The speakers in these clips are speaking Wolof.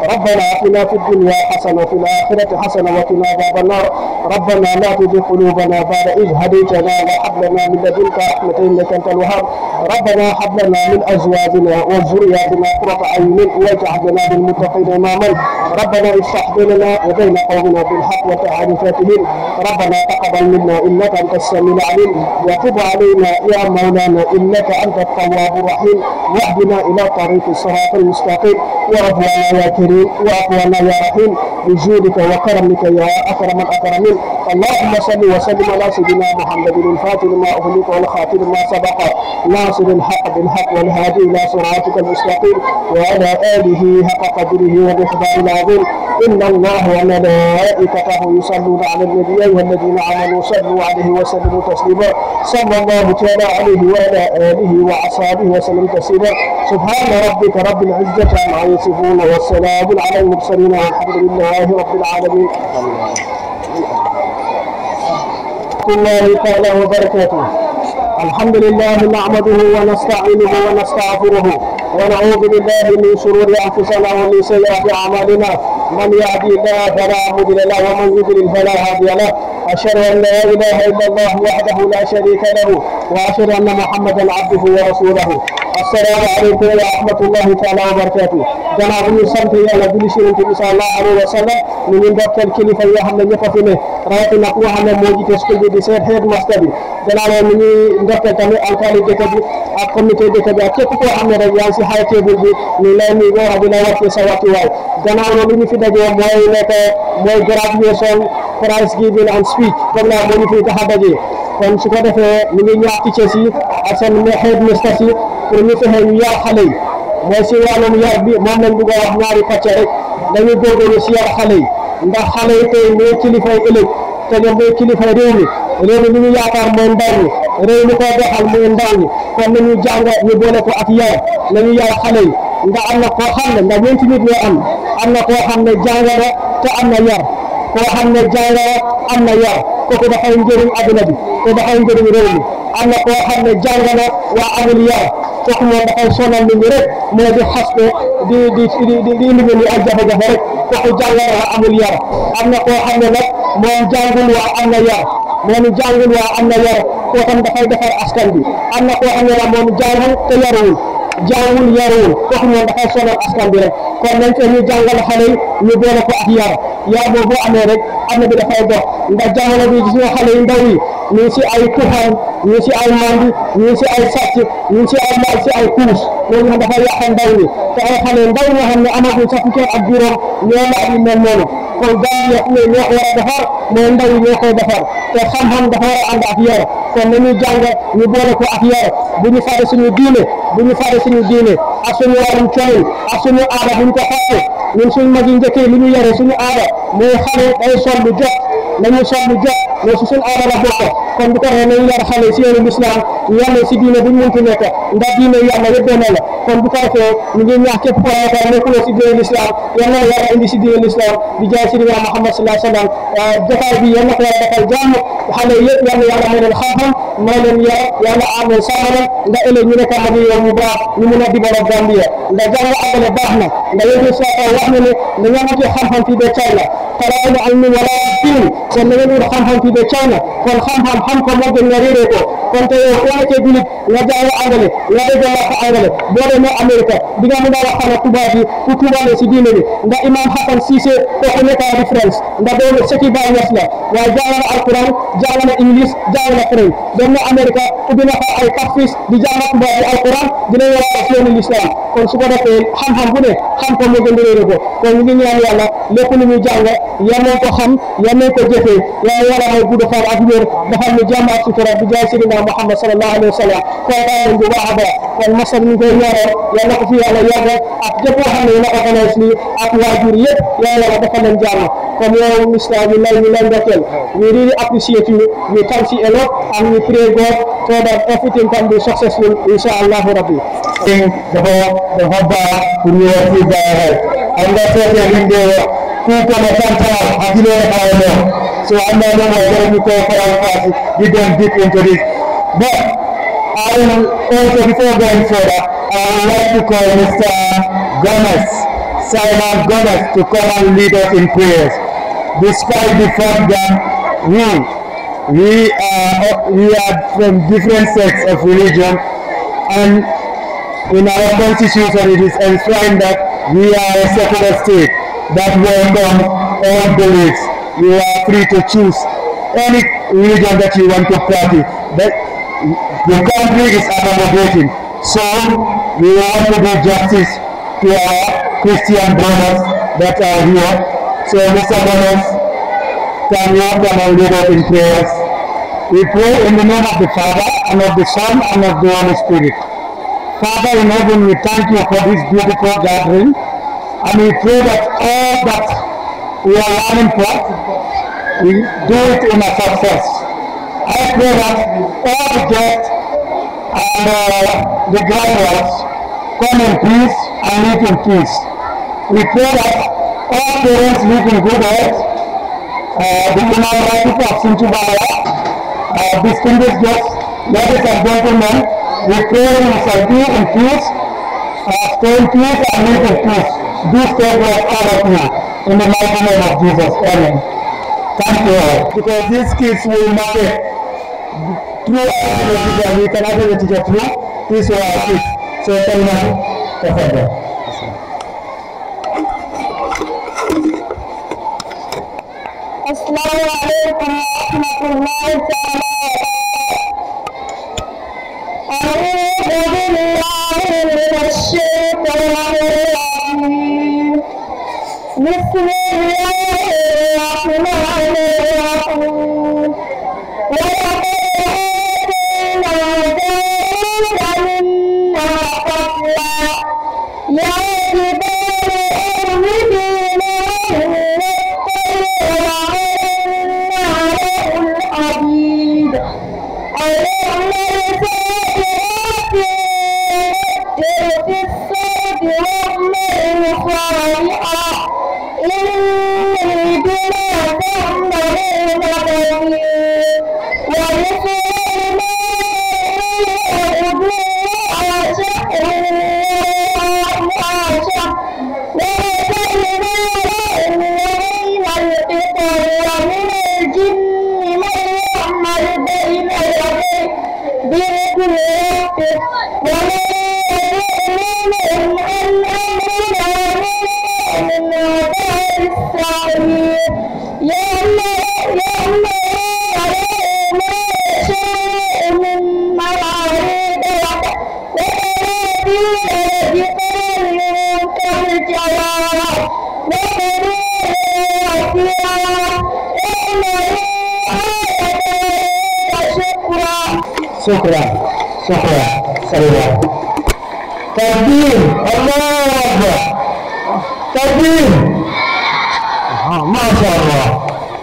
ربنا آتنا في الدنيا حسنة وفي الآخرة حسنة وقنا عذاب النار ربنا لا تزغ قلوبنا بعد إذ هديتنا وهب لنا من لدنك رحمة إنك أنت الوهاب ربنا هب لنا من أزواجنا وذرياتنا قرة أعين واجعلنا للمتقين إماما ربنا افتح بيننا وبين قومنا بالحق وتعالى فاتهين ربنا تقبل منا إنك أنت السميع العليم وتب علينا يا مولانا إنك أنت التواب الرحيم واهدنا إلى طريق الصراط المستقيم ورضوانا يا كريم وأقوانا يا رحيم بجودك وكرمك يا أكرم الأكرمين اللهم صل وسلم على سيدنا محمد الفاتح لما أغلق والخاتم ما سبق ناصر الحق بالحق والهادي إلى صراطك المستقيم وعلى آله حق قدره ومقداره العظيم إن الله وملائكته يصلون على النبي أيها الذين آمنوا صلوا عليه وسلموا تسليما صلى الله تعالى عليه وعلى آله وأصحابه وسلم تسليما سبحان ربك رب العزة عما يصفون والسلام على المرسلين والحمد لله رب العالمين الله تعالى وبركاته الحمد لله نعمده ونستعينه ونستغفره ونعوذ بالله من شرور انفسنا ومن سيئات اعمالنا من يهدي الله فلا مضل له ومن يضلل فلا هادي له اشهد ان لا اله الا الله وحده لا شريك له واشهد ان محمدا عبده ورسوله السلام عليكم ورحمه الله تعالى وبركاته gannaaw bu ñu sant yàlla julli si yonent bi sallallahu alayhi wa sallam ñu ngi ndokkeel kilifa yoo xam ne ñëpp a fi ne rawatina ku nga xam ne moo jiite school bi di seet headmaster bi gannaaw loolu ñu ngi ndokkeel tamit alkaali dëkk bi ak comité dëkk bi ak képp koo xam ne rek yaa ngi si high table bi ñu lay nuyu boo xam ne wàccee sa wàccuwaay gannaaw loolu ñu fi dajee mooy nekk mooy graduation prize giving and speech comme la moo ñu fi tax a dajee kon su ko defee ñu ngi ñaax teachers yi ak seen headmaster yi pour ñu fexe ñu yar xale yi mooy si wàllum yar bi moom lañ bëgg a wax ñaari pàcc rek dañu góorgóorlu si yar xale yi ndax xale yi tey ñooy kilifay ëllëg te ñoom ñooy kilifay réew mi réew mi li ñu yaakaar mooy ndaw ñi réew mi koo doxal mooy ndaw ñi kon nañu jàng ñu boole ko ak yar nañu yar xale yi ndax am na koo xam ne ndax ñeenti nit ñoo am am na koo xam ne jàng na te am na yar koo xam ne jàng na am na yar kooku dafay njëriñ adduna bi te dafay njëriñ réew mi am na koo xam ne jàng na waa amul yar kooku moom dafay sonal nit ñi rek mooy di xaste di di di di indi nit ñi ak jafe-jafe rek kooku jàng na waa amul yar am na koo xam ne nag moom jàngul waa am na yar moom jàngul waa am na yar koo xam dafay defar askan bi am na koo xam ne la moom jàngul te yaruwul jàngul yaruwul kooku moom dafay sonal askan bi rek kon nañ ko ñu jàngal xale yi ñu boole ko ak yar yar boobu boo amee rek am na bi dafay dox ndax jamono bi gis nga xale yu ndaw yi ñu ngi si ay tuxaan ñu ngi si ay mandi ñu ngi si ay sàcc ñu ngi si ay maal si ay kuus loolu xam dafay yàq ndaw ñi te ay xale ndaw ñoo xam ne amaguñ sax fukki at ak juróom ñoo la yu mel noonu kon Gambia ñoo ñoo ko war a defar mooy ndaw yi ñoo koy defar te xam-xam dafa war a ànd ak yar kon nañuy jàng ñu boole ko ak yar bu ñu fàtte suñu diine bu ñu fàtte suñu diine ak suñu warum colin ak suñu aada bu ñu ko fàtte ñun suñu mag yi njëkkee li ñu yare suñu aada mooy xale day sol lu jot nañu sol lu jot mais su suñu aada la bokk kon bu ko waxee nañu yar xale si yoonu lislaam yàlla si diine bu ñu mënti nekk ndax diine yàlla yëpp benn la kon bu ko defee ñu ngi ñaax képp koo xam ne nekkuloo si diine lislaam yal na yàlla indi si diine lislaam di jaay si diine Muhammad sallallahu alayhi wa sallam jotaay bi yal na ko yàlla defal jàmm xale yëpp yal na yàlla may leen xam-xam may leen yar yàlla aar leen sàmm leen ndax ëllëg ñu nekk mag yoon mu baax ñu mun a dimbale Gambia ndax jàng àggale baax na ndax yéen sa wax na ne da nga amati xam-xam fii ba China talaabu ilmi wala diin kon da ngeen wut xam-xam fii ba China kon xam-xam xam ko moo gën nga réeree ko kon te yow soo nekkee julit nga jàng angale nga dégg làkk angale boo demee Amérique di nga mën a waxtaan ak tubaab yi ku tubaale si diine bi ndax imam Hassan Cissé kooku nekk na différence ndax doomu sëti Baay Ñas la waaye jàng na alquran jàng na english jàng na french dem na Amérique ubbi na fa ay tafis di jàng tubaab yi alquran dina war a yoonu l'islam kon su ko defee xam-xam bu ne xam ko moo gën di réere ko kon ñu ngi ñaan yàlla lépp lu ñuy jàng yal nañ ko xam yal nañ ko jëfee yàlla yàlla may gudd fan ak wér defal ñu jàmm ak sutura bi jaay sidina Muhammad sallallahu alayhi wa sallam kontaan nañ bu baax a baax kon masal ñu koy ñaanal yal na ko fi yàlla yàgg ak jëpp koo xam ne yéen a organise lii ak waajur yëpp yàlla yàlla defal leen jàmm comme yow Mr. we love you love ndokkeel we really appreciate you we thank you a lot and we pray God so that everything can be successful inshallah rabbi dafa dafa baax pour ñu wax ci baaxal am nga seetee liñ dee wax ku ko na santal ak li leen xaw a so am na lu ma gën ñu ko faral paasi di dem deep into this but I will also before going further I would like to call Mr. Gomez Simon Gomez to come and lead us in prayers. Despite the fact that we we are we are from different sects of religion and in our constitution it is enshrined that we are a secular state that welcomes all beliefs. You are free to choose any religion that you want to practice. But the country is accommodating. So we want to do justice to our Christian brothers that are here. So Mr. Gomez, can you come and lead us in prayers? We pray in the name of the Father, and of the Son, and of the Holy Spirit. Father in heaven, we thank you for this beautiful gathering, and we pray that all that we are learning for, we do it in a success. I pray that all the guests and uh, the graduates come in peace and live in peace. We pray that all parents live in good health. Uh, the Honorable of Sinchubaya, uh, distinguished guests, ladies and gentlemen, we pray you shall be in peace, uh, stay in peace and live in peace. Do stay with all of you. In the mighty name of Jesus. Amen. Thank you all. Because these kids will market through our teacher. We can have the teacher through. These are our kids. So tell me, Professor. السلام عليكم ورحمة الله تعالى أعوذ بالله من الشيطان الرجيم بسم الله الرحمن الرحيم ولقد آتينا داود منا فضلا يا جبال أوبي معه الحديد ألم الفاتحات في الصوت والنعم صالحا إني بما تعملون بصير ولسليمان أرض عاشق عاشق وكلنا له بين القطر ومن الجن من يعمل بين يديه بإذن ربه ومن يؤمن أن أمرنا من عذاب السعير يوم يوم ما يشاء من معارض وتنادي بقول كالجواب شكرا شكرا شكرا سلام تكبير الله اكبر تكبير آه ما شاء الله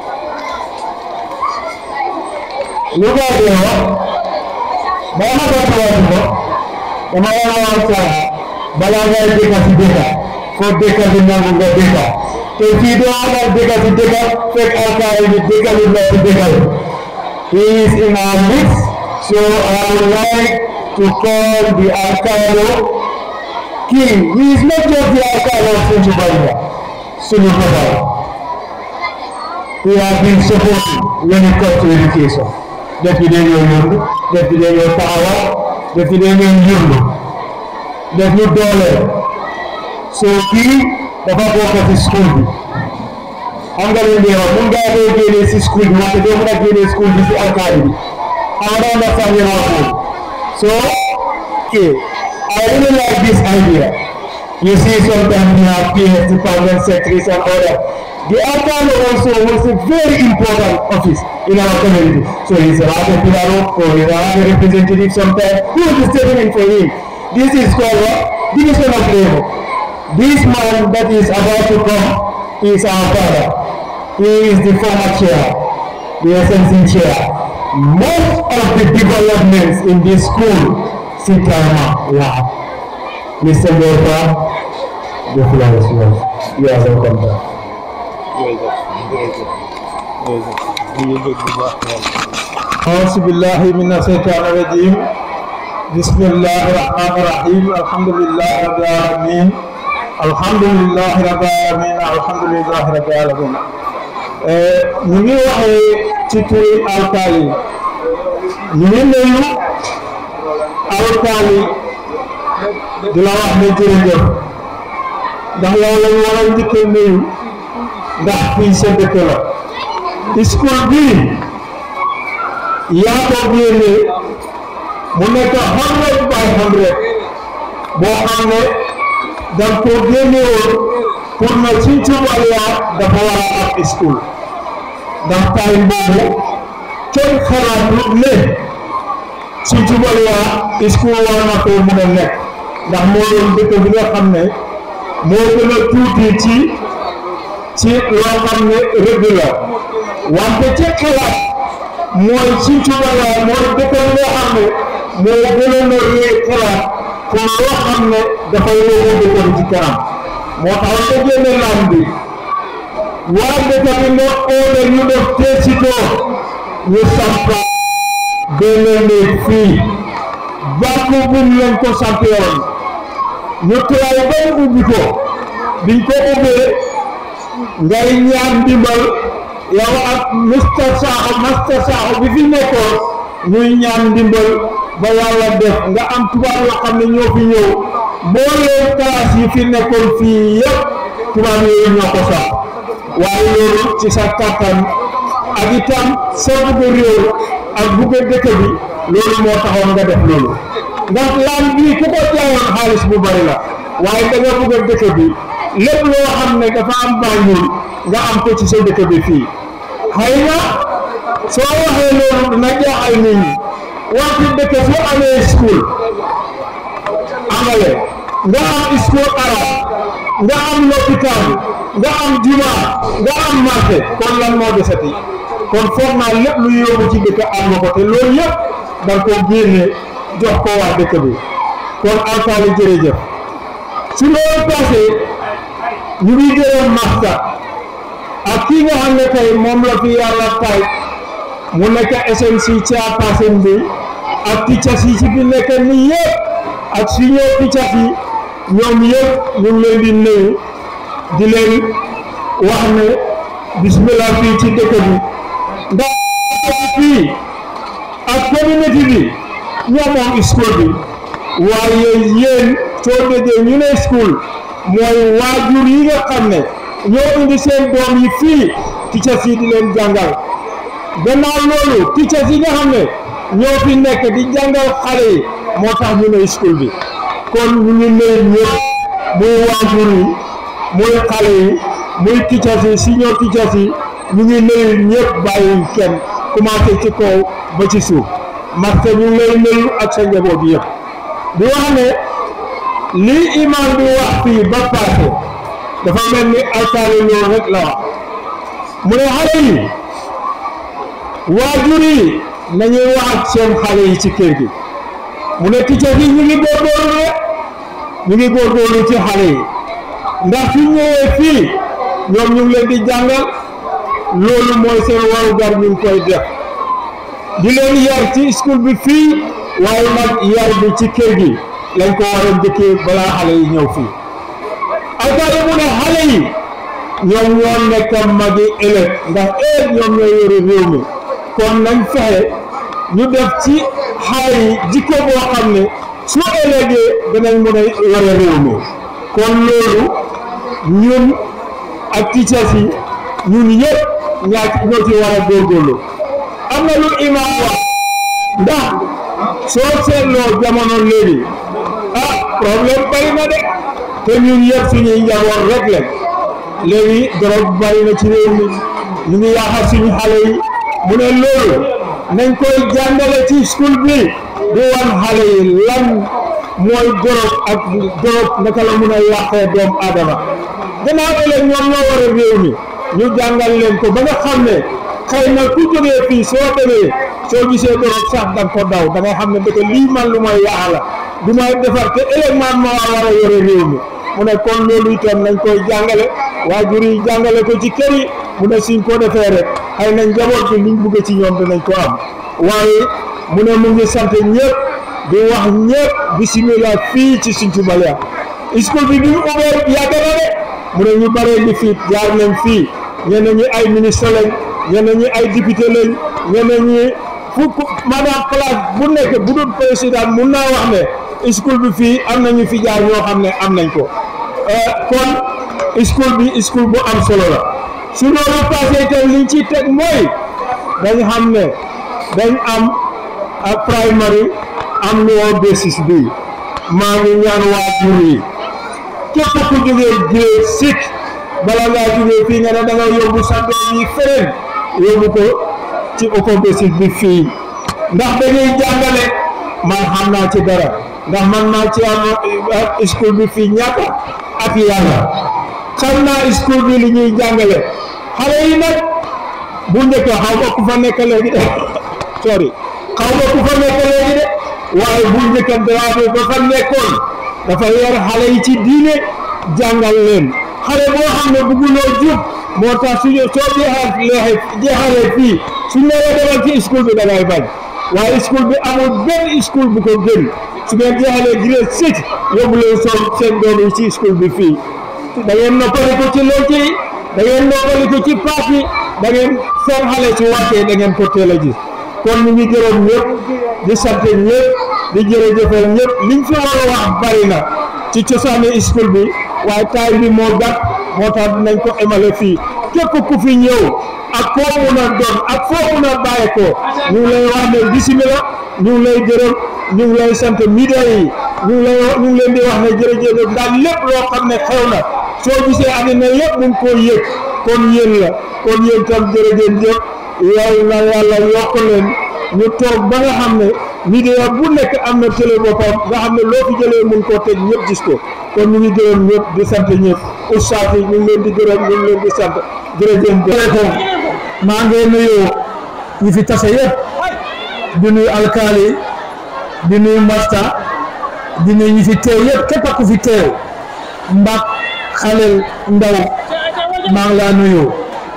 لغة ديو بما تقوى kama wasa balaga deka si deka ko deka di nangu ga deka te fi do ala deka si deka fek alkari ni deka ni na si deka he is in our midst so I would like to call the Alcalo king he is not just the Alcalo of Sunjubalia Sunjubalia we have been supported when it comes to education depuis dañ ñoo yóbbu depuis dañ ñoo taxawal depuis dañ ñoo yóbbu def ñu dooleel soo kii dafa bokk ci school bi xam nga lu ñuy wax mun ngaa doo génnee si school bi wante doo mën a génnee school bi si alkaali bi xam nga doo understand yéen wax boobu so okay I really like this idea you see sometimes we have PS department secretaries and other the alcalde also was a very important office in our community. So he's a rather pillar or he's a rather representative sometimes. Who will be stepping in for him? This is called what? Division of labor. This man that is about to come is our father. He is the former chair, the SNC chair. Most of the developments in this school, Sitama Lab. Mr. Gota, the floor is yours. You are welcome back. أعوذ بالله من الشيطان الرجيم بسم الله الرحمن الرحيم الحمد لله رب العالمين alhamdulilahi rabbil alamin alhamdulilahi rabbil alamin ñu ngi waxee ci turi alkaali ñu ngi nuyu alkaali di la wax ne jërëjëf ndax yow lañ war a njëkk a nuyu ndax fii sa dëkk la school bii yaa ko génne mu nekk hundred by hundred boo xam ne danga ko génne woon pour na Sinthiou Waliya dafa war a am school ndax time boobu kenn xalaatut ne Sinthiou Waliya school war na ko mun a nekk ndax moo doon dëkk bi nga xam ne moo gën a tuuti ci ci loo xam ne rëdd la wante ci xalaat mooy Sinthiou Waliya mooy dëkk bi nga xam ne moo gënoon a réer xalaat pour loo xam ne dafay yóbbu dëkk bi ci kanam moo tax nga génne lam bi waa dëkk bi nga oole ñu def teesitoo ñu sampa benn néeg fii bàkku bum lañ ko sampe woon ñu turaay ba mu ubbi ko biñ ko ubbee ngay ñaan ndimbal yow ak mister Sakho master Sakho bi fi nekkoon ñuy ñaan ndimbal ba yàlla def nga am tubaab yoo xam ne ñoo fi ñëw mbooleem classe yi fi nekkoon fii yëpp tubaab yooyu ñoo ko sax waaye loolu ci sa kàttan ak itam sa bugg réew ak bugg dëkk bi loolu moo taxoon nga def loolu ndax laan bii ku ko jaayoon xaalis bu bari la waaye da nga bugg dëkk bi lépp loo xam ne dafa am Banjul nga am ko ci sa dëkk bi fii xëy na soo waxee loolu dina jaaxal nit ñi wante dëkk soo amee school amale nga am school arab nga am lopitaan nga am juma nga am marché kon lan moo desati kon foog naa lépp lu yóbbu ci dëkk am nga ko te loolu yëpp da nga koo génne jox ko waa dëkk bi kon alkaali jërëjëf su loolu passé ñu ngi gërëm masta ak kii nga xam ne tey moom la fi yàlla tay mu nekk SNC chairperson bi ak teachers yi ci fi nekk nii yëpp ak senior teachers yi ñoom yëpp ñu ngi leen di nuyu di leen wax ne bismillah fii ci dëkk bi ndax fii ak communauté bi ñoo moom school bi waaye yéen soo déggee ñu ne school mooy waajur yi nga xam ne ñoo indi seen doom yi fii teachers yi di leen jàngal gannaaw loolu teachers yi nga xam ne ñoo fi nekk di jàngal xale yi moo tax ñu ne school bi kon ñu ngi nuyu ñëpp muy waajur yi muy xale yi muy teachers yi senior teachers yi ñu ngi nuyu ñëpp bàyyi kenn commencé ci kaw ba ci suuf parce ñu ngi lay nuyu ak sa njaboot yëpp di wax ne lii imam bi wax fii ba passé dafa mel ni alkaali loolu rek la wax mu ne xale yi waajur yi nañuy wax ak seen xale yi ci kër gi mu ne teachers yi ñu ngi góorgóorlu rek ñu ngi góorgóorlu ci xale yi ndax su ñëwee fii ñoom ñu ngi leen di jàngal loolu mooy seen warugar ñu ngi koy def di leen yar ci school bi fii waaye nag yar bi ci kër gi lañ ko war a njëkkee balaa xale yi ñëw fii alkaali mu ne xale yi ñoom ñoo nekk magi ëllëg ndax ëllëg ñoom ñoo yore réew mi kon nañ fexe ñu def ci xale yi jikko boo xam ne su ëllëgee danañ mën a yore réew mi kon loolu ñun ak teachers yi ñun yëpp ñaa ñoo ci war a góorgóorlu am na lu imam wax ndax soo seetloo jamono léegi ah problème bari na de te ñun yëpp suñuy njaboot rek lañ léegi drogue bari na ci réew mi ñu ngi yaaxal suñu xale yi mu ne loolu nañ koy jàngale ci school bi di wan xale yi lan mooy drogue ak drogue naka la mun a yàqee doomu aadama gannaaw ëllëg ñoom ñoo war a réew mi ñu jàngal leen ko ba nga xam ne xëy na ku jógee fii soo demee soo gisee drogue sax da nga ko daw da ngay xam ne dëkk lii man lu may yàq la du may defar te ëllëg man maa war a yore réew mi mu ne kon loolu itam nañ koy jàngale waajur yi jàngale ko ci kër yi mu ne suñ ko defee rek xëy na njaboot bi liñ bugg ci ñoom dinañ ko am waaye mu ne mu ngi sant ñëpp di wax ñëpp bisimilah fii ci Sinthiou Waliya school bi bi mu ubbee yàgg na de mu ne ñu bare ñi fii jaar nañ fii ñenn ñi ay ministre lañ ñenn ñi ay député lañ ñenn ñi fu maanaam place bu nekk bu dul président mun naa wax ne school bi fii am nañu fi jaar ñoo xam ne am nañ ko kon school bi school bu am solo la su loolu passé itam liñ ci teg mooy dañ xam ne dañ am primary am lower basis bi maa ngi ñaan waajur yi képp ku jógee grade six bala ngaa jógee fii nga ne da nga yóbbu sa doom yi feneen yóbbu ko ci upper basis bi fii ndax dañuy jàngale man xam naa ci dara ndax man maa ci am school bi fii ñaata ak yàlla xam naa school bi li ñuy jàngale xale yi nag bu njëkk xaw ma ku fa nekk léegi de sorry xaw ma ku fa nekk léegi de waaye bu njëkk Dramé ba fa nekkoon dafa yar xale yi ci diine jàngal leen xale boo xam ne bugguloo jub moo tax suñu soo jeexalee jeexalee fii suñ la demal ci school bi da ngay bañ waaye school bi amul benn school bu ko gën su ngeen jeexalee grade six yóbbu leen soo seen doom yi ci school bi fii da ngeen noppali ko ci lool ci da ngeen noppali ko ci paas yi da ngeen seen xale su wàccee da ngeen ko teel a gis kon ñu ngi gërëm ñëpp di sant ñëpp di jërëjëfal ñëpp liñ fi war a wax bari na ci cosaani school bi waaye taay bi moo gàtt moo tax dinañ ko emale fii képp ku fi ñëw ak koo mun a doon ak foo mun a bàyyi ko ñu ngi lay wax ne bisimila ñu ngi lay gërëm ñu ngi lay sant media yi ñu ngi lay ñu ngi leen di wax ne jërëjëf ndax lépp loo xam ne xew na soo gisee àddina yëpp mu ngi koo yëg kon yéen la kon yéen tam jërëjëf yow na yàlla yokk leen ñu toog ba nga xam ne media bu nekk am na télé boppam nga xam ne loo fi jëlee mun koo teg ñëpp gis ko kon ñu ngi gërëm ñëpp di sant ñëpp ustaas yi ñu ngi leen di gërëm ñu ngi leen di sant jërëjëf maa ngi nuyu ñi fi tase yëpp di nuyu alkaali di nuyu masta di nuyu ñi fi teew yëpp képp ku fi teew mbak xalel ndaw maa ngi laa nuyu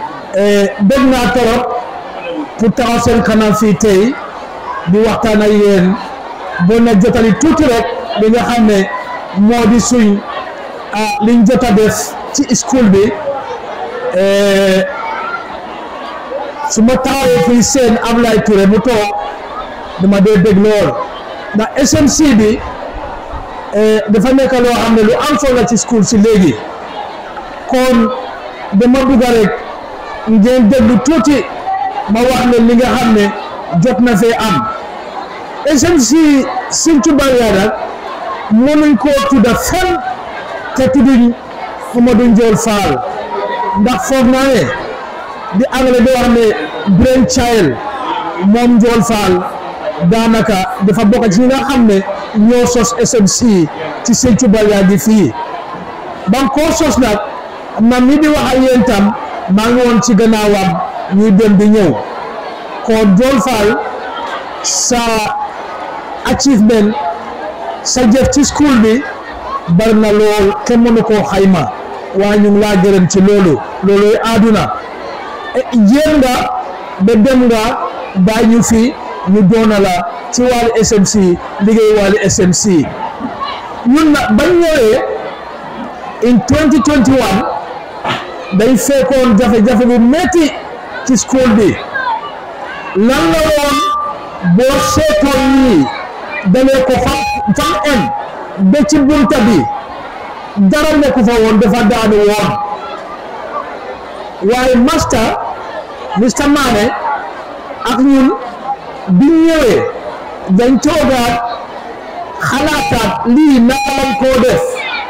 bëgg naa torop pour taxaw seen kanam fii tey di waxtaan ak yéen boo na jotali tuuti rek li nga xam ne moo di suñ ah liñ jot a def ci school bi su ma taxawee fii seen Ablaye Touré mu toog dama dee dégg lool ndax SMC bi dafa nekk loo xam ne lu am solo la ci school si léegi kon dama bugg rek ngeen déglu tuuti ma wax ne li nga xam ne jot na fee am SMC Sinthiou Barrière nag mënuñ koo tudda fenn te tudduñ Mamadou Ndiol Fall ndax foog naa ne di anglais di wax ne brain child moom Ndiol Fall daanaka dafa bokk ci ñi nga xam ne ñoo sos SMC ci Sinthiou Barrière gi fii ba nga koo sos nag man mi di wax ak yéen tam maa ngi woon ci gannaawam ñuy dem di ñëw kon Ndiol Fall sa achievement sa jëf ci school bi bari na lool kenn mënu koo xayma waaye ñu ngi laa gërëm ci loolu looluy àdduna jéem nga ba dem nga bàyyi ñu fi ñu doona la ci wàllu SMC liggéey wàllu SMC ñun nag bañ ñëwee in 2021 day fekkoon jafe-jafe bu metti ci school bi lan la woon boo seetoon nii dalee ko fam fam en ba ci bunta bi dara nekku fa woon dafa daanu woon waaye master Mr Mané ak ñun biñ ñëwee dañ toogaat xalaataat lii naka lañ koo def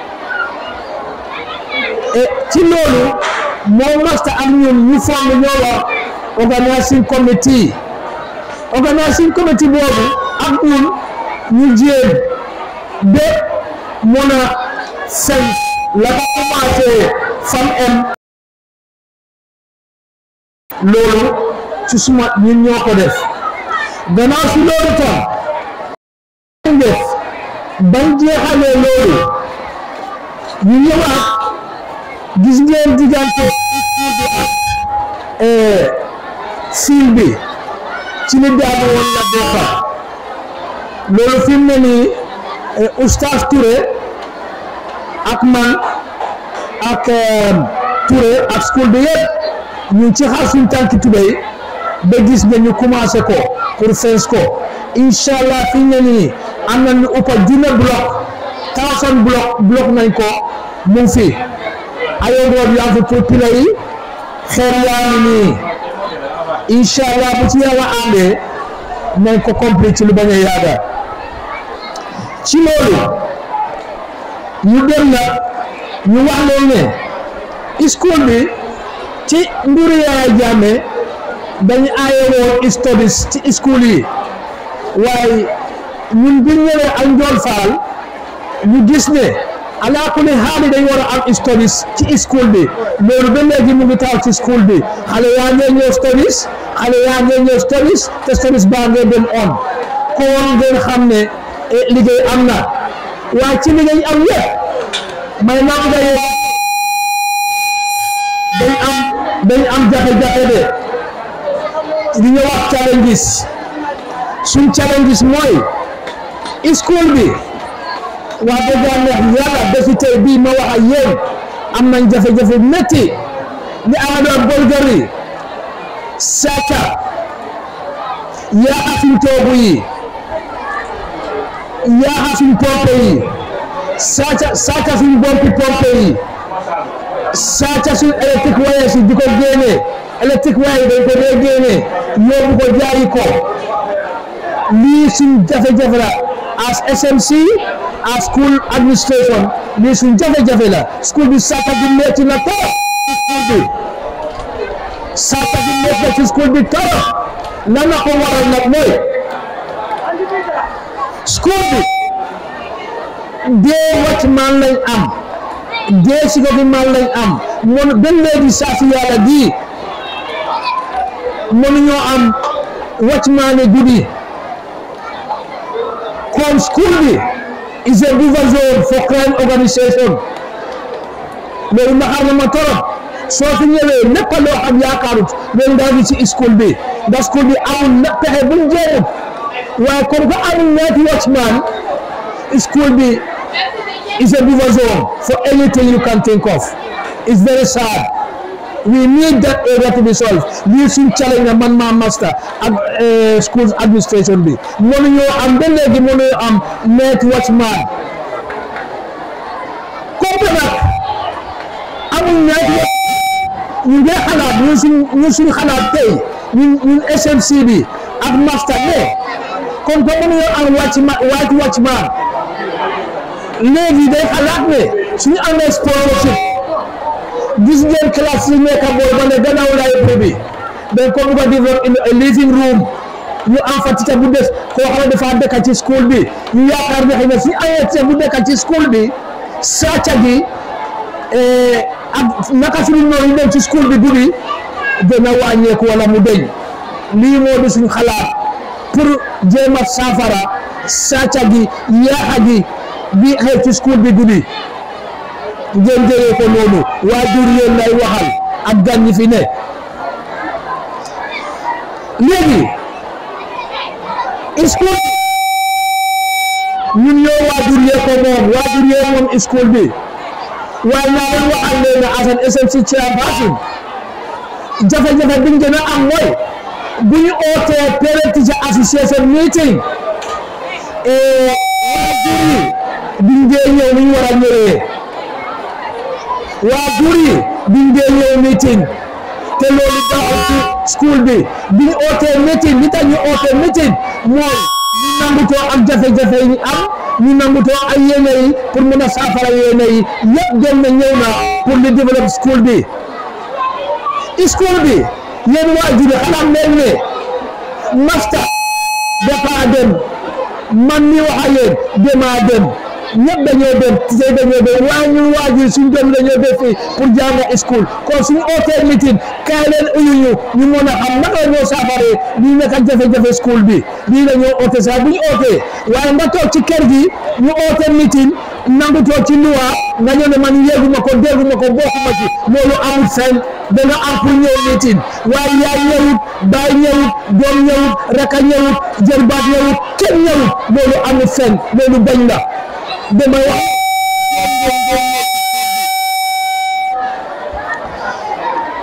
e ci loolu moo master ak ñun ñu forme ñoo wax organising committee organising committee boobu ak ñun ñu jéem ba mun a fen la ko commencé fam em loolu ci suma ñun ñoo ko def gannaaw si loolu tam def bañ jeexalee loolu ñu ñëwaat gis ngeen diggante fiil bi ci li daanu woon la bokka loolu fi mu ne nii oustaz Touré ak man ak Touré ak school bi yëpp ñu ngi ci xaar suñu tànki tubéy ba gis nga ñu commencé ko pour fence ko incha allah fi ñu ne nii am na ñu ëpp junne bloc thousand bloc bloc nañ ko mu ngi fi ayoon road yaa fi pour pila yi xeer yaa ngi nii incha allah bu ci yàlla àndee nañ ko complete ci lu bañ a yàgga ci loolu ñu dem na ñu wax leen ne school bi ci mburu Yaya Jammeh dañu aaye woon studies ci school yi waaye ñun bi ñëwee ak Njool Faal ñu gis ne alaa kulli xaali dañ war a am studies ci school bi loolu ba léegi mu ngi taw ci school bi xale yaa ngee ñëw studies xale yaa ngee ñëw studies te studies baa ngee dem on kon ngeen xam ne liggéey am na waaye ci liggéey am yëpp may naa nga yëpp dañ am dañ am jafe-jafe de li ñu wax challenges suñ challenges mooy school bi wax dëgg yàlla bési tey bii ma wax ak yéen am nañ jafe-jafe métti ni ama doon bolgari sàcca yaaxa suñ toogu yi yaaxa suñ pompe yi sàcca sàcca suñ bompi pompe yi sàcca suñ électrique wires yi di ko génne électrique wires yi dañ ko dee génne yóbbu ko jaayi ko lii suñ jafe-jafe la as SMC as school administration lii suñ jafe-jafe la school bi sàcca bi metti na trop school bi sàcca bi metti na ci school bi trop lan la ko waral nag mooy school bi dee watchman lañ am dee security man lañ am mon ba léegi saa si yàlla di mënuñoo am watchman guddi kon school bi is a buffer zone for crime organisation loolu naxar na ma torop soo fi ñëwee lépp loo xam yaakaarut loolu ngaa gis ci school bi ndax school bi amul na pexe bu mu jéemut waaye comme que amul ñaati watchman school bi is a buffer zone for anything you can think of it's very sad we need that area to be solved lii suñ challenge na man maa master ak schools administration bi mënuñoo am ba léegi mënuñoo am night watchman comme nag amul night ñu ngi xalaat ñun suñ ñun suñ xalaat tey ñun ñun SMC bi ak master ne comme que mënuñoo am watchman white watchman léegi day xalaat ne suñu amee scholarship gis ngeen classe yi nekk booy ba ne gannaaw library bi dañ ko bugg a develop in a living room ñu am fa teacher bu des koo xam ne dafa dëkk ci school bi ñu yaakaar ne xëy na suñu amee teacher bu dëkk ci school bi sàcca gi ak naka suñu noonu dem ci school bi guddi dina wàññeeku wala mu deñ lii moo di suñu xalaat pour jéem a saafara sàcca gi yaaxa gi bi xew ci school bi guddi ngeen jëlee ko noonu waajur yéen lay waxal ak gan ñi fi ne léegi school ñun ñoo waajur yee ko moom waajur yee moom school bi waaye naa leen waxal leen ne asan SMC chairperson jafe-jafe bi ñu gën a am mooy bu ñu ootee parent teacher association meeting waajur yi biñ dee ñëw ni ñu war a ñëwee waajur yi biñ dee ñëw meeting te loolu baaxul ci school bi biñ ootee meeting li tax ñu ootee meeting mooy ñu nangutoo ak jafe-jafe yi am ñu nangutoo ak yéene yi pour mën a saafara yéene yi yëpp dem na ñëw na pour di développer school bi school bi yéen waajur yi xalaat leen ne master dafa dem man mi wax ak yéen demaa dem ñëpp dañoo dem tey dañoo dem waaye ñun waajur suñ doom dañoo def fii pour jàng school kon suñu ootee meeting kaay leen uyu ñu ñu mën a xam naka la ñoo saafaree lii nekk ak jafe-jafe school bi lii la ñoo oote sax bu ñu ootee waaye nga toog ci kër gi ñu oote meeting nangu toog ci luwa nga ñëw ne man yéeguma ko dégguma ko bokkuma ci loolu amul fenn da nga am pour ñëw meeting waaye yaay ñëwut baay ñëwut doom ñëwut raka ñëwut jërbaat ñëwut kenn ñëwut loolu amul fenn loolu bañ la damay wax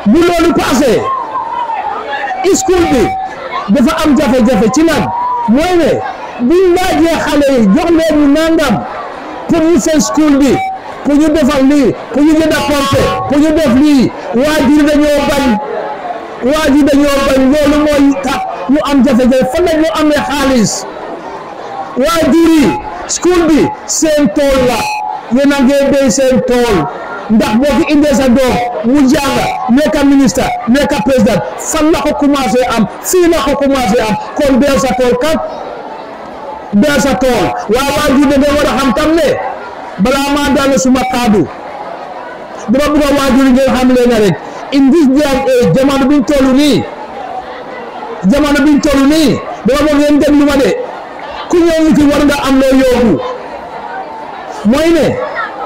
bu loolu passé school bi dafa am jafe-jafe ci lan mooy ne buñ laajee xale yi jox leen ñu nangam pour ñu seen school bi pour ñu defal lii pour ñu jënd pompe pour ñu def lii waajur dañoo bañ waajur dañoo bañ loolu mooy tax ñu am jafe-jafe fan la ñu amee xaalis waajur yi school bi seen tool la yéen a ngi béy seen tool ndax boo fi indee sa doom mu jàng nekk ministre nekk président fan la ko commencé am fii la ko commencé am kon béy sa tool kat béy sa tool waaye waajur da nga war a xam tam ne balaa maa daane suma kaddu dama bëgg a waajur yi ngeen xam leen rek in this day and age jamono biñ toll nii jamono biñ toll nii dama bëgg ngeen déglu ma de ku ñëw ñu fi war nga am loo yóbbu mooy ne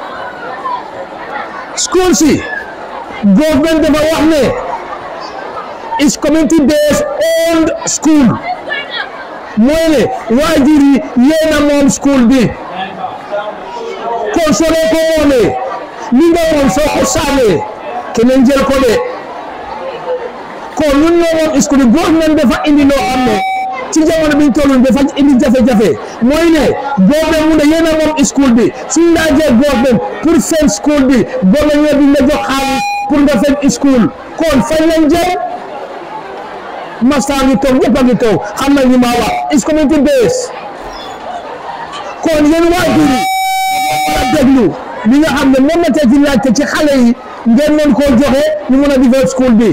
school si government dafa wax ne is community based owned school mooy ne waajur yi yéen a moom school bi kon soo leen ko moomee li nga moom soo ko sànnee keneen jël ko de kon ñun ñoo moom school bi government dafa indi loo xam ne ci jamono biñ toll nii dafa indi jafe-jafe mooy ne government mu ne yéen a moom school bi suñ laajee government pour seen school bi government ñoo di la jox xaalis pour nga fen school kon fañ lañ jël masta ngi toog ñëpp a ngi toog xam nañ li ma wax is community base kon yéen waajur yi war a déglu li nga xam ne moom la tey ci laajte ci xale yi ngeen mën koo joxe ñu mën a defar school bi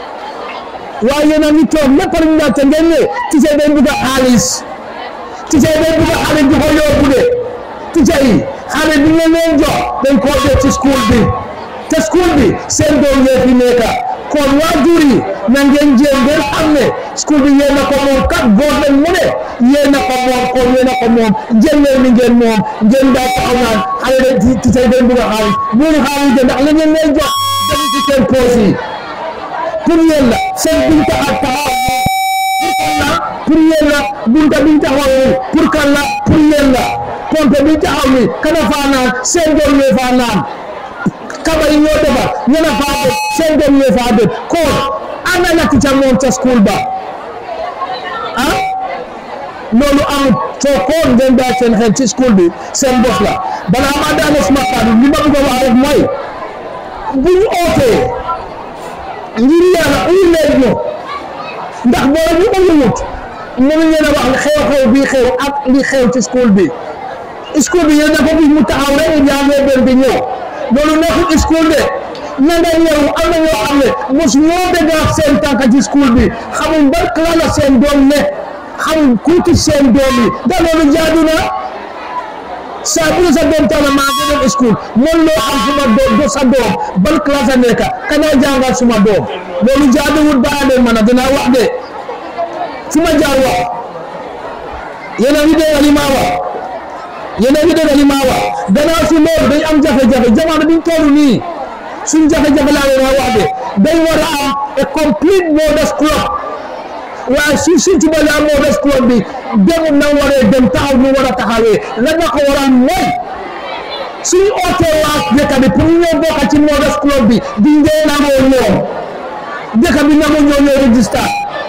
waaye yéen a ngi toog lépp lu ñu laajte ngeen ne teacher dañ bëgg a xaalis teacher dañ bëgg a xaalis di ko yóbbu de teacher yi xaalis bi ngeen leen jox dañ koo def ci school bi te school bi seen doom yee fi nekk kon waajur yi na ngeen jéem ngeen xam ne school bi yéen a ko moom kat government mu ne yéen a ko moom kon yéen a ko moom jël leen ni ngeen moom ngeen daal taxaw naan xale de teacher dañ bëgg a xaalis bu ñu xaalis de ndax la ngeen leen jox dem ci seen poos yi pour yéen la seen bunta ak taxaw pour yéen la bunta biñ taxaw ni pour kan la pour yéen la pompe biñ taxaw ni kana faa naan seen doom yee faa naan kaba yi ñoo defar ñena faa def seen doom yee faa def kon ana la ticca moom ca school ba ah loolu amul soo koon ngeen daal seen xel ci school bi seen bos la balaa maa daane suma kàddu li ma bëgg a wax rek mooy bu ñu ootee ngir yàlla uyu leen ñu ndax boo ñu uyuwut mënu leen a wax xew-xew bi xew ak li xew ci school bi school bi yéen dafa gis mu taxaw rek jàngee benn bi ñëw loolu nekkul school de na nga ñëw am na ñoo xam ne mos ñoo dégg seen tànk ci school bi xamuñ ban classe la seen doom ne xamuñ kuuti seen doom yi da loolu jaadu na saa bu ne sa doom tax na maa ngi dem school mën loo am suma doom do sa doom ban classe a nekk kana jàngal suma doom loolu jaaduwul ba leen man a dinaa wax de fu ma jaar wax yéen a ngi dégg li ma wax yéen a ngi dégg li ma wax gannaaw si loolu dañ am jafe-jafe jamono biñ toll nii suñ jafe-jafe laa leen wax de dañ war a am a complete modern club waaye su suñ ci bëri am modern club bi dem na waree dem taxaw ñu war a taxawee lan la ko waral mooy suñu ootee waa dëkk bi pour ñu ñëw bokk ci modern club bi di ngeen nangoo ñoom dëkk bi nangoo ñoo ñoo register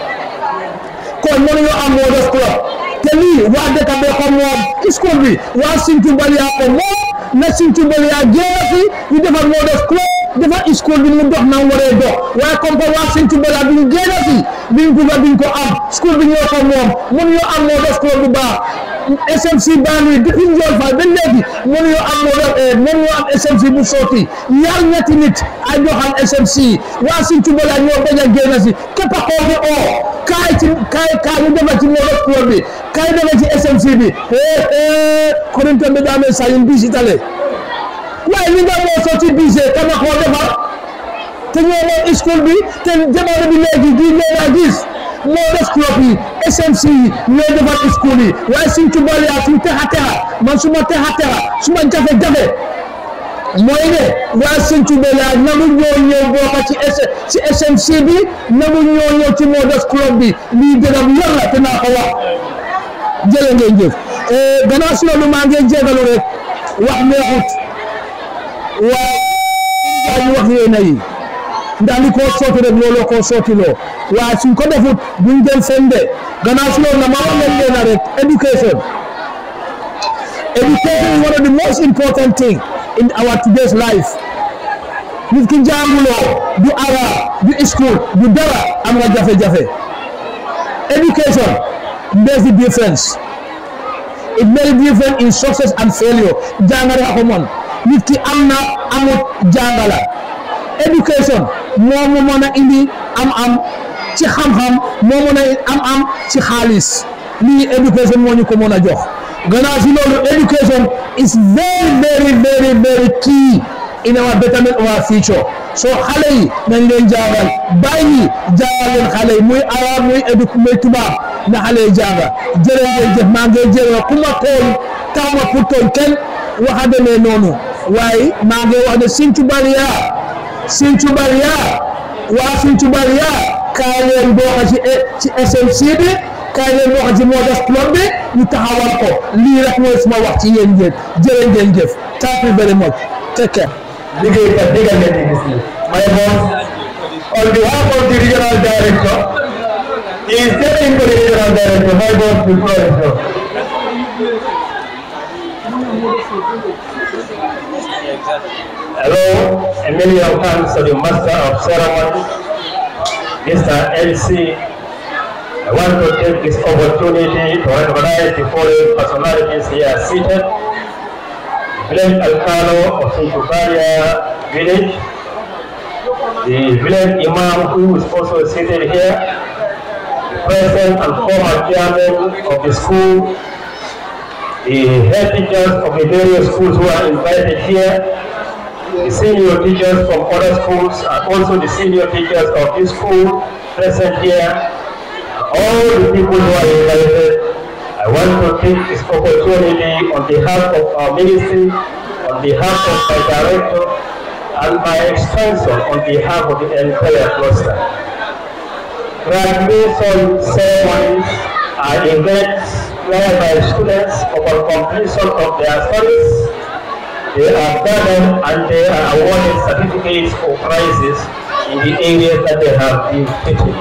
kon mënuñoo am modern club te lii waa dëkk bee ko moom school bi waa Sinthiou Baliya ko moom na Sinthiou Baliya génn fi ñu defar modern club defar school bi mu dox na waree dox waaye comme que waa Sinthiou Baliya bi ñu génn fi biñ bugga biñ ko am school bi ñoo ko moom mënuñoo am modern club bu baax SMC Banlieue depuis Ndiol Faye ba léegi mënuñoo am modern mënuñoo am SMC bu sotti ñaar ñetti nit ay doxal SMC waa Sinthiou Baliya ñoo bañ a génn si képp koo fi oo kaay ci kaay kaay ñu defar ci modern club bi kaay defar ci SMC bi korinto mbe dame sayin bisi tale waaye li nga moo sotti bise kama koo defar te ñoo moom school bi te jamono bi léegi gi ñoo naa gis moo def club yi SMC yi ñoo defar school yi waaye suñ ci boole yaa suñ texa texa man su ma texa texa su ma jafe-jafe mooy ne waa Sinthiou Bella nagu ñoo ñëw bokk ci ci SMC bi nagu ñoo ñëw ci Moders Club bi lii dëgg bu yor la te naa ko wax jërë ngeen jëf gannaaw si loolu maa ngi jégalu rek wax neexut waaye ñu wax yéena yi ndax li koo sotti rek looloo koo sottiloo waaye suñ ko defut buñ dem fen de gannaaw si loolu na ma wax leen leen rek education education is one of the most important thing in our today's life nit ki jànguloo du ara du school du dara am nga jafe-jafe education makes the difference it makes the difference in success and failure jàngale ko mon nit ki am na amut jàngala education moo mu mën a indi am-am ci xam-xam moo mën a am-am ci xaalis lii education moo ñu ko mën a jox gannaaw si loolu education is very very very very key in our betterment of our future so xale yi nañ leen jàngal bàyyi jàngal leen xale yi muy arab muy édu muy tubaab na xale yi jànga jërë ngeen jëf maa ngi jërë ku ma tooñ taw ma pour tooñ kenn waxa demee noonu waaye maa ngi wax ne Sinthiou Barya Sinthiou Barya waa Sinthiou Barya kaay leen bokk ci ci SMC bi kaay leen bokk ci Modas Club bi ñu taxawal ko lii rek mooy suma wax ci yéen ngeen jërë ngeen jëf thank you very much take care liggéeykat digal leen di gis ni my boss on behalf of the regional director he is taking to the regional director my boss the floor is yours Hello, a million thanks to the master of ceremony, Mr. LC. I want to take this opportunity to recognize the following personalities here seated. Village Alcalo of Sintubaria village, the village Imam who is also seated here, the president and former chairman of the school, the head teachers of the various schools who are invited here, the senior teachers from other schools and also the senior teachers of this school present here, all the people who are invited, I want to take this opportunity on behalf of our ministry, on behalf of my director, and by extension on behalf of the entire cluster. Graduation ceremonies are events whereby students upon completion of their studies they are gathered and they are awarded certificates or prizes in the areas that they have been fitted.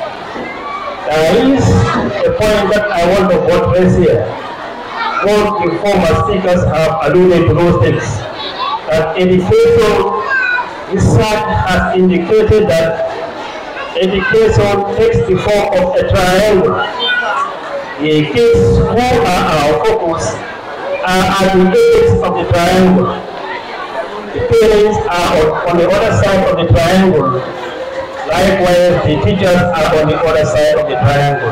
There is a point that I want to buttress here. Both the former speakers have alluded to those things. That education research has indicated that education takes the form of a triangle. The kids who are our focus are at the base of the triangle. The parents are on, on the other side of the triangle. Likewise, the teachers are on the other side of the triangle.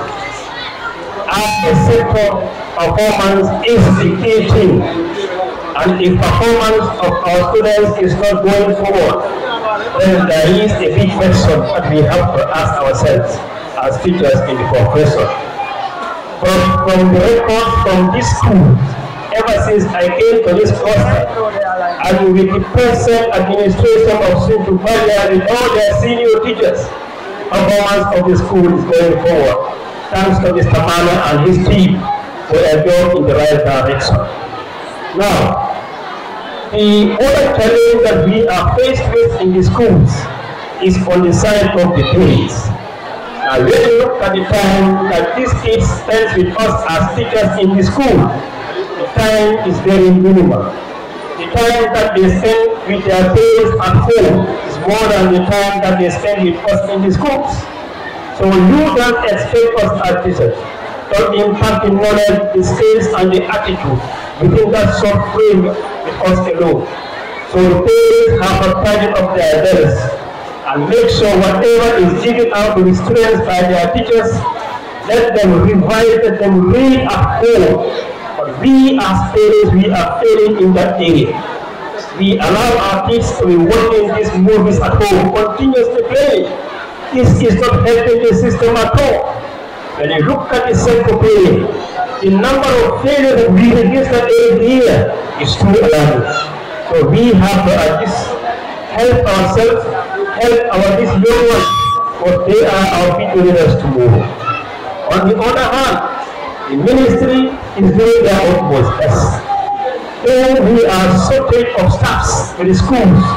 As a sector, performance is the key thing. And if performance of our students is not going forward, then there is a big question that we have to ask ourselves as teachers in the profession. From, from the records from this school, ever since I came to this cluster, and with the present administration of Sintu Balia with all their senior teachers, performance of the school is going forward. Thanks to Mr. Mana and his team for a job in the right direction. Now, the other challenge that we are faced with in the schools is on the side of the parents. Now, when you look at the time that these kids spend with us as teachers in the school, the time is very minimal. The time that they spend with their parents at home is more than the time that they spend with us in the schools. So you don't expect us as teachers to impact the knowledge, the skills, and the attitude within that short frame with us alone. So the parents have to tidy up their bells and make sure whatever is given out to the students by their teachers, let them revise, let them read at home. But we as parents, we are failing in that area. We allow our kids to be watching these movies at home, continuously playing. This is not helping the system at all. When you look at the central pay, the number of failures that we register every year is too alarming. So we have to at least help ourselves, help our these young ones, because they are our future leaders tomorrow. On the other hand, the ministry is doing their utmost best. Though we are shortage of staffs in the schools,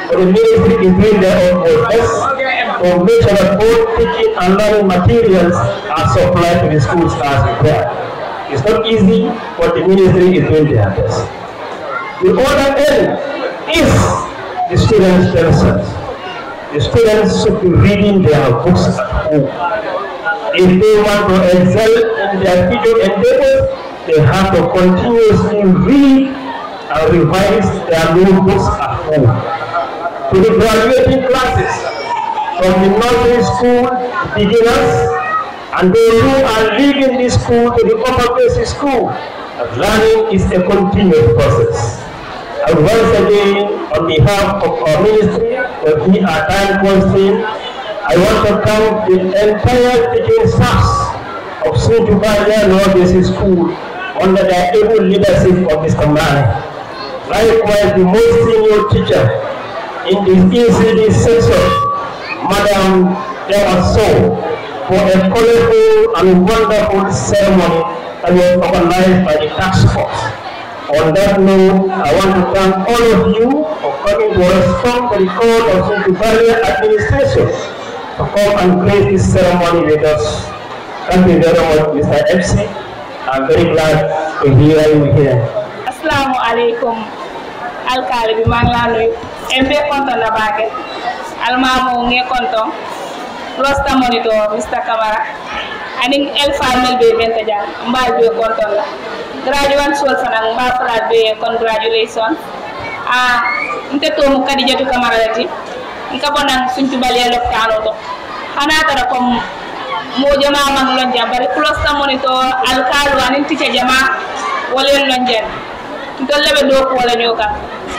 but the ministry is doing their own best to make sure that all teaching and learning materials are supplied to the schools as required. It's not easy, but the ministry is doing their best. The other end is the students themselves. The students should be reading their books at home. If they want to excel in their future endeavors, they have to continuously read and revise their notebooks at home. To the graduating classes, from the nursery school beginners, and those who are leaving this school to the upper basic school, learning is a continuous process. And once again, on behalf of our ministry, but we are time constrained, I want to thank the entire teaching staffs of Suntubalia Lower Basic School under the able leadership of Mr. Mane. Likewise, the most senior teacher in the ECD section, Madam Dewaso, for a colorful and wonderful ceremony that was organized by the task force. On that note, I want to thank all of you for coming to respond to the call of Suntubalia administration to come and grace this ceremony with us. Thank you very much, Mr. FC. I'm very glad to hear you here. assalamu aleykum alkaali bi maa ngi laa nuyu en be konton na baake almamo nge konton rosta monitor mr camara anin elfa mel be benta jang mbaal be konton la graduate sol fanan mba flat be congratulation a nte tomu kadijatu camara lati nka bonan suntubaliya loktano to hana tara comme mo jama man lon jam bari closta monitor alkaalu anin ticca jama wolen lon jen ntolle ɓe ɗo kuwola ñoka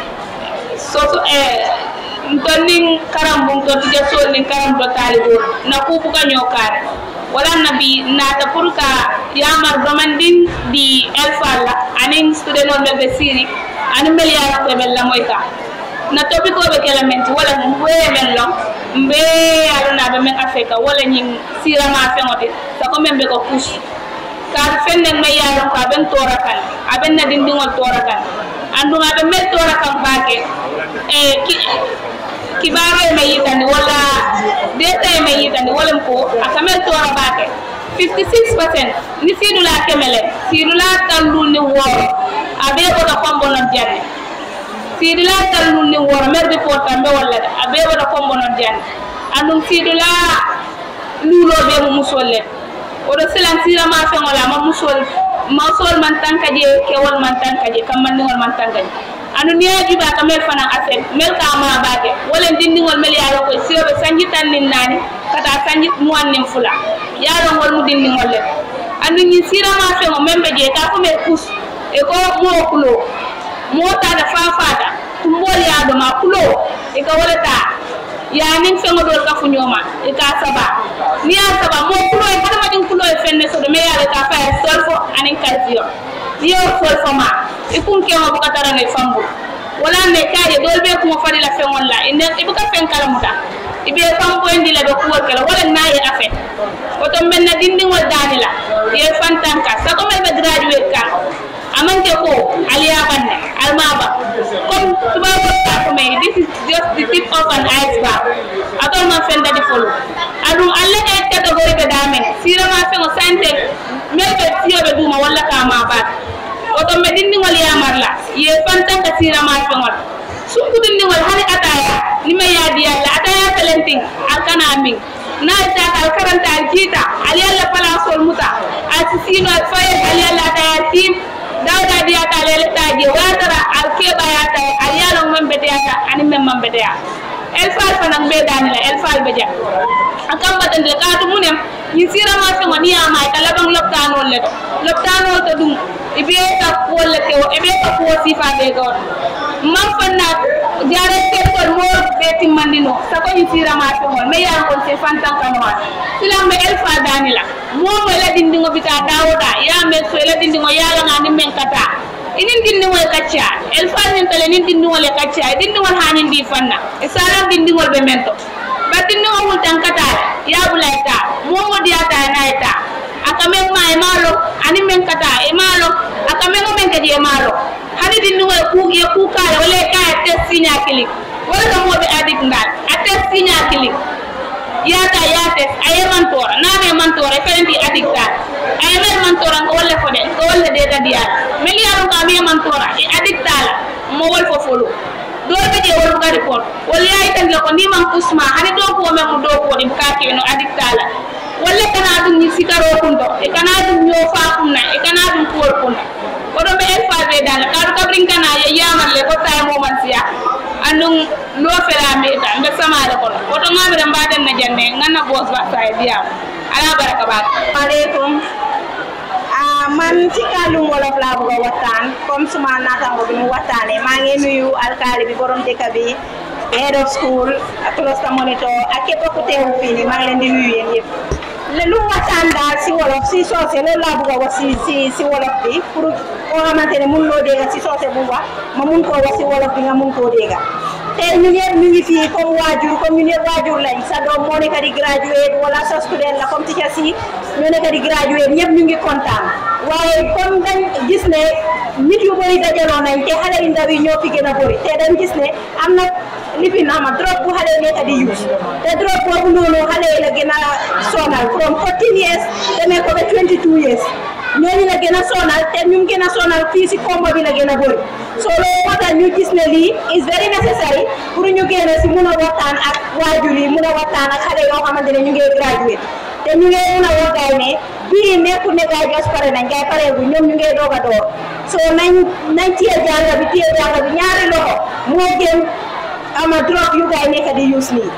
soso e nton nin karam bum to tija sol nin karam to taalibol na kupuka ñokare wala nabi nata pour ka yamar domandin di elfalla anin student on ɓe ɓe siri anin mbel yarate ɓen lamoy ka na topikoɓe kela menti wala mbeye men long mbe aɗonaɓe men afrique wala ñin sirama feŋote sako men ɓe ko couche kaatu fenne me yaalon ko aɓen toora kan aɓen na dindiŋol toora kan andun aɓe mel toora kan baake e kibaro e me yitandi walla deta e me yitandi walam ko aka mel toora baake 56 percent ni siidula kemele siidula tallul ni wooro aɓe ɓota kombonon janne siidula tallul ni wooro mer report tambe walla de aɓe ɓota kombonon janne andun siidula luuloɓe mo musolle oɗo silan sirama feŋol ama musol masol man tanka je kewol man tanka je kammandiŋol man tanka je anu niya juba ka mel fanaŋ aset mel ka ma bake wolen dindiŋol mel yaalo koy siyoɓe sanji tan nin naani kata sanji muwan nin fula yaalongol mu dindiŋol le anu ñin sirama feŋo meŋ be je ka fo me kus e ko moo kulo moo tata fafata tumbol yaadoma kulo e ka wole taa yanin feŋo dol ka fuñoma i ka saba ni ya saba mo kulo e hadamadiŋ kulo e fenne sodo me yaale ka faye solfo aniŋ calcium ni yo solfo ma i kun keŋo buka tara no i fambul wala ne kaje dol be kuŋo fadi la feŋol la ine i buka feŋ kalamuta i be famboyindi la be kuwol kela wala na ye afe woto mben na dindiŋol daani la ye fantanka sago mel be graduate kan amante ko aliyabanne almaba comme tubabo ka ko may this is just the tip of an iceberg atol man fenda di folo adum alle e category be damen sirama fe ngo sante mel be tiyo be duma walla ka ma ba oto me dindi ngol yamarla ye fantan ka sirama fe ngol sunku dindi ngol hani ataya ni me yadi yalla ataya talenting alkana min na ta kal karanta alkita ali yalla pala sol muta asisino faye ali yalla ataya tim dawda diyata lele taji watara al keɓayata al yalon men beteyata ani men man beteya el fal fanan ɓe danila el fal ɓe ja a kambatande kaatu munem ñin sirama feŋo ni yama ka laban loptanol le to loptanol to ɗum ibe ka kuwolle kewo ibe ka kuwo sifa ɓe gawon man fanna jare tekkol mo ɓe timmandino sako ñin sirama feŋol mais yan kon se fantankanoa silamɓe el fal danila momo ela dindiŋo bita dawoɗa yamen so ela dindiŋo yalanga ni men kata inin dindiŋol e kacca el fal nin tale nin dindiŋol e kacca e dindiŋol hanin di fanna e saran dindiŋol ɓe men to ba dindiŋo wultan kata yabula e ta momo diyata e na e ta aka men ma e malo ani men kata e malo aka men o men kadi e malo hani dindiŋo e ku e kukala wala e kaya tes siña kili wala ka moɓe adik ndal a tes siña kilik yata yates aye mantora nane mantora ferenti adik dal aye mer mantora ngo wolle fode ngo wolle de dadiyal mel yaron ka mi mantora e adik dala mo wol fo folo dole ɓe je wol buga report wol yayi tan le ko ni man kusma hani do ko men mo do ko dim ka ke no adik dala walla kana dum ni sikaro kundo e kana dum yo fa kunna e kana dum kuwol kunna oɗo ɓe en faɓe dala kaɗu kabrin kana ye yamalle ko tawi moman siya andum lo ferame ta mbe samade kono oto gamire mbaɗen na jande ganna bos ba sa e diyam ala baraka ba aleykum ah man ci kàllum wolof laa bëgg a waxtaan comme suma naataango bi mu waxtaanee maa ngi nuyu alkaali bi borom dëkk bi head of school ak cluster monitor ak képp ku teewu fii nii maa ngi leen di nuyu yéen yëpp le lu waxtaan daal si wolof si soose loolu laa bëgg a wax si si si wolof bi pour koo xamante ne mun loo dégga si soose bu wax ma mun koo wax si wolof bi nga mun koo dégga te ñun ñëpp ñu ngi fii comme waajur comme ñun ñëpp waajur lañ sa doom moo nekk di graduate wala sa student la comme teacher si ñoo nekk di graduate ñëpp ñu ngi kontaan waaye comme dañ gis ne nit yu bëri dajaloo nañ te xale yu ndaw yi ñoo fi gën a bëri te dañ gis ne am na lifi na ma drogue bu xale yi nekk di use te drogue boobu noonu xale yi la gën a sonal from 14 years demee ko ba 22 years ñooñu la gën a sonal te ñu gën a sonal fii si combo bi la gën a bëri so loolu moo tax ñu gis ne lii is very necessary pour ñu génn si mun a waxtaan ak waajur yi mun a waxtaan ak xale yoo xamante ne ñu ngi graduate te ñu ngi mun a wax gaay ne bii nekkul ne gaay jos pare nañ gaay pareegu ñoom ñu ngi doog a door so nañ nañ téye jàng bi téye jàng bi ñaari loxo moo gën ama drogue yu gaay nekk di use nii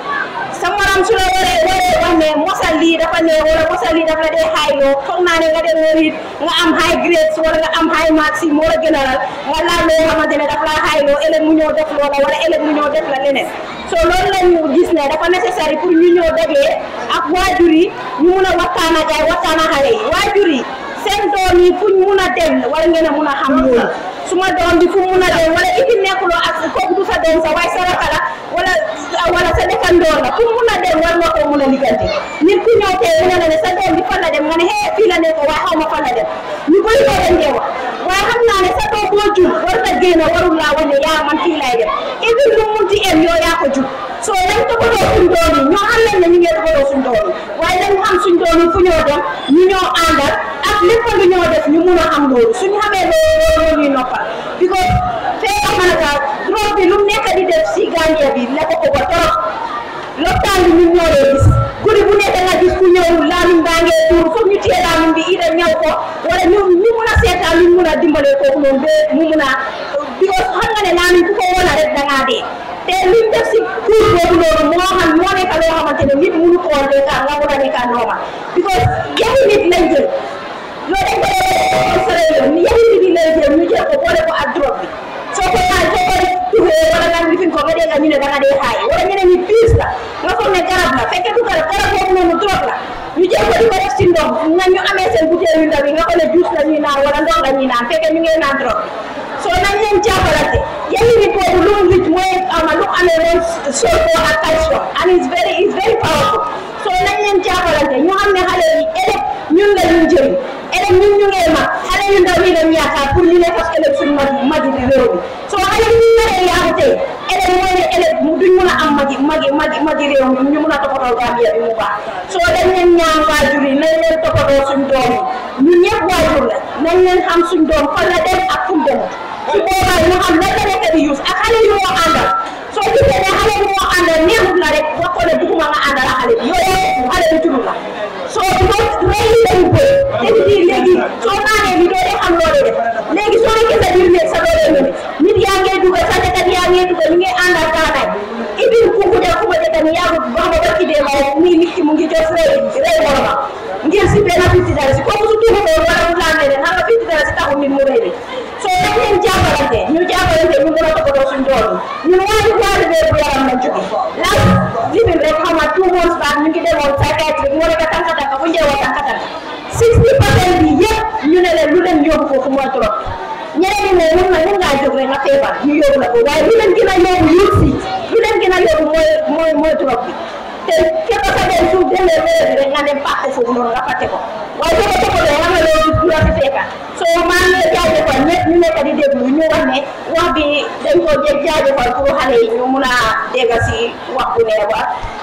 sa morom su la waree waree wax ne mosal lii dafa ne wala mosal lii dafa la dee xaayloo foog naa ne nga dem wérit nga am high grades wala nga am high marks yi moo la gënalal nga laal loo xamante ne dafa la xaayloo ëllëg mu ñëw def loola wala ëllëg mu ñëw def la leneen so loolu la ñu gis ne dafa nécessaire pour ñu ñëw dajee ak waajur yi ñu mun a waxtaan ak ay waxtaan ak xale yi waajur yi seen doom yi fuñ mun a dem wala ngeen a mun a xam loolu suma doom bi fu mun a dem wala ifi nekkuloo ak kooku du sa doom sa waaye sa rakk la wala wala sa dëkkandoor la fu mun a dem war nga koo mun a liggante nit ku ñëw tey mu ne la ne sa doom bi fan la dem nga ne hee fii la nekk waaye xaw ma fan la dem ñu bëri koo dem dee wax waaye xam naa ne sa doom boo jur war na génn warul laa wane yaa man fii lay dem even lu mun ci em yow yaa ko jur soo dañ toppatoo suñ doom yi ñoo xam nañ ne ñu ngi toppatoo suñ doom yi waaye dañ xam suñ doom yi fu ñoo dem ñu ñoo àndal ak lépp lu ñoo def ñu mun a xam loolu suñu xamee loolu loolu ñuy noppal because fee am na ka drogue bi lu mu nekk di def si Gambia bi la ko ko ba torop lopitaan bi ñun ñoo dee gis guddi bu nekk nga gis ku ñëw laamin baa ngee tuur foog ñu téye laamin bi ida ñëw ko wala ñu ñu mun a seetaan ñu mun a dimbalee kooku noonu ba mu mun a because xam nga ne laamin ku ko wala rek da ngaa dee te luñ def si kuur boobu noonu moo xam moo nekk loo xamante ne nit mënu koo nekkaa nga mun a nekkaa normal because yaxu nit lañ jël loolu dañ ko sore yoon ni yaxu nit yi lay jël ñu jël ko boole ko ak drogue bi soo ko naan soo ko tuxee wala nga lifin ko nga dégg ñu ne da nga dee xaay wala ñeneen ñi piis la nga foog ne garab la fekkee du garab garab boobu noonu drogue la ñu jël ko di ko def si ndox nga ñu amee seen butéel yu ndaw yi nga ko ne juice la ñuy naan wala ndox la ñuy naan fekkee ñu ngi naan drogue bi soo nañ leen jàppalante yenn nit boobu lu mu rich mooy ama lu amee woon sulfur ak calcium and it's very it's very powerful soo nañ leen jàppalante ñu xam ne xale yi ëllëg ñun la ñu jëriñ ëllëg ñun ñu ngee mag xale yu ndaw yi lañ yaakaar pour ñu ne fas ëllëg suñu mag magi di réew mi soo xale yi ñu naree yaaku tey ëllëg mooy ne ëllëg duñ mun a am magi magi magi magi réew mi ñu mun a toppatoo Gambia bi mu baax soo dañ leen ñaan waajur yi nañ leen toppatoo suñ doom yi ñun ñëpp waajur la nañ leen xam suñ doom fan la dem ak fu mu demut su boobaa ñu xam lan la nekk di use ak xale yu moo àndal soo gisee ne xale yu moo àndal neexut la rek wax ko ne bëgguma nga àndal ak xale bi yooyu xale bi tudd la soo loolu rey yi lañu bëri te di léegi soo naanee bi doo dee xam loolu def léegi soo nekkee sa biir néeg sa doo dee ñëw nit yaa ngee dugal sa jakat yaa ngee dugal ñu ngi àndal kaanaay ibil kuku de kuma jata ni yaagu ba ma barki de ma ni nit ki mu ngi def rey rey moroma ngir si benn fifty dalasi kooku su tuuxu ko wala mu laan ne xam nga fifty dalasi taxul nit mu rey de soo dañ leen jàppalante ñu jàppalante ñu mën a toppatoo suñ doom yi ñun waaju waaju bee bu yaram lañ jóge las limin rek xam nga two months back ñu ngi demoon psychiatric mu nekk tànka tànka fu njëwoo tànka tànka sixty percent bi yëpp ñu ne leen lu leen yóbbu foofu mooy trop ñeneen ñi ne mun na mun ngaa jóg rek nga feebar ñu yóbbu la ko waaye lu leen gën a yóbbu yóbbu si lu leen gën a yóbbu mooy mooy mooy trop bi te képp sa dem suuf demee wéer bi rek nga dem pàtte foofu noonu nga fàtte ko waaye soo ko toppatoo nga ne loolu du la fi fekka soo maa ngi jaajëfal ñëpp ñu nekk di déglu ñu wax ne tamit wax bi dañ ko jë jaajëfal pour xale yi ñu mun a dégg si wax bu neex ba